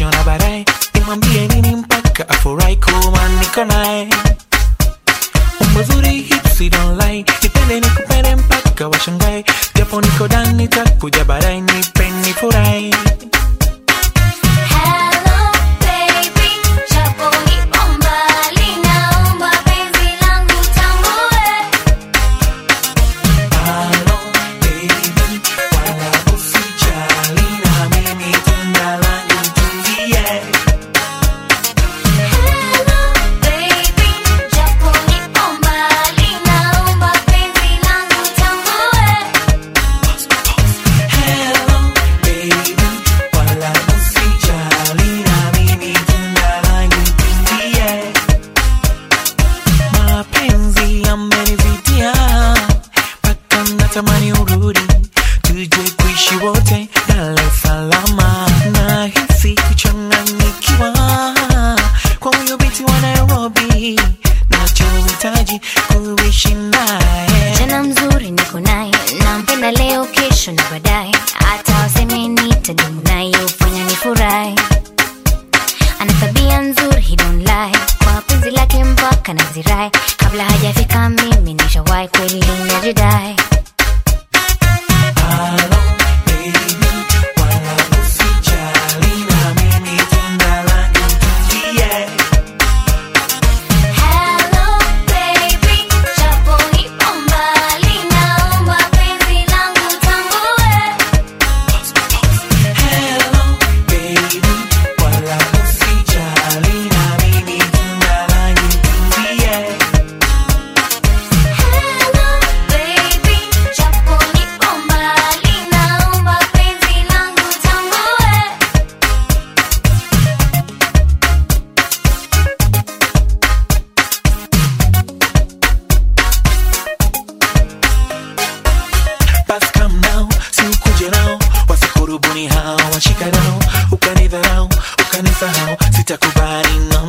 tutajiona baadaye nimwambie nini mpaka afurahi kuwa niko naye umbo zuri hipsi don't lie nipende nikupende mpaka washangae japo niko ndani takuja baadaye nipe nifurahi Hello baby, japo nipo mbali, naomba penzi langu tambue. Halo, baby, wala usijali na mimi tunda langu tulie. Hello baby, japo nipo mbali, naomba penzi langu tambue. Hello, baby, wala usijali na mimi tunda langu tulie. Mapenzi yamenizidia mpaka natamani urudi, tuje kuishi wote Dar es Salaam. Nahisi kuchanganyikiwa kwa huyo binti wa Nairobi, nachohitaji kuishi naye Jana mzuri niko naye, nampenda leo, kesho na baadaye, hata waseme nitadumu naye, hufanya nifurahi. Ana tabia nzuri, he don't lie, kwa penzi lake mpaka nazirai, kabla hajafika mimi nishawahi, kweli najidai. Halo, baby, wala usijali na mimi tunda langu tulie. Hello baby, japo nipo mbali, naomba penzi langu tambue. Hello, baby, wala usijali na mimi tunda langu tulie. Hello baby, japo nipo mbali, naomba penzi langu tambue. Basi come now, si ukuje nao, wasikurubuni hao, washika nao, ukanidharau, ukanisahau, sitakubali no